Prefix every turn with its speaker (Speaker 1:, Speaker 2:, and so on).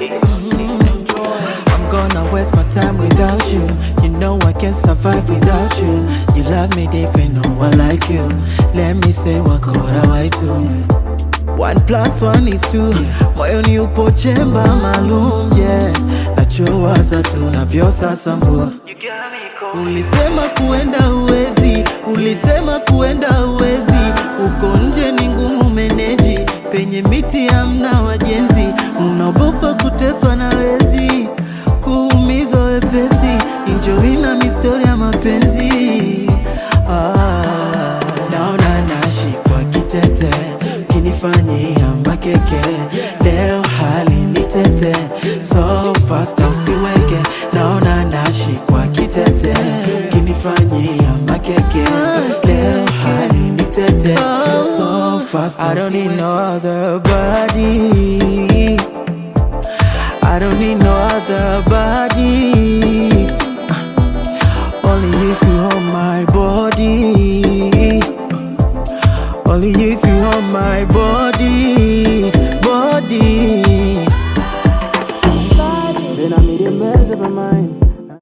Speaker 1: I'm gonna waste my time without you. You know I can't survive without you. You love me different, no one like you. Let me say what could I do? One plus one is two. Moyoni upo chemba maalum, yeah. Nachowaza tunavyo sasa mbua. Ulisema kuenda uwezi, ulisema kuenda uwezi. Uko nje ni ngumu meneji, penye miti hamna wajenzi. Unaogopa kuteswa na wezi, kuumizwa wepesi. Enjoy na mistori ya mapenzi. Ah, naona nashikwa kitete, kinifanyia makeke. Leo hali ni tete, so fast usiweke. Naona nashikwa kitete, kinifanyia makeke. Leo hali ni tete, so fast I don't need no other body. I don't need no other body. Only if you hold my body. Only if you hold my body, body.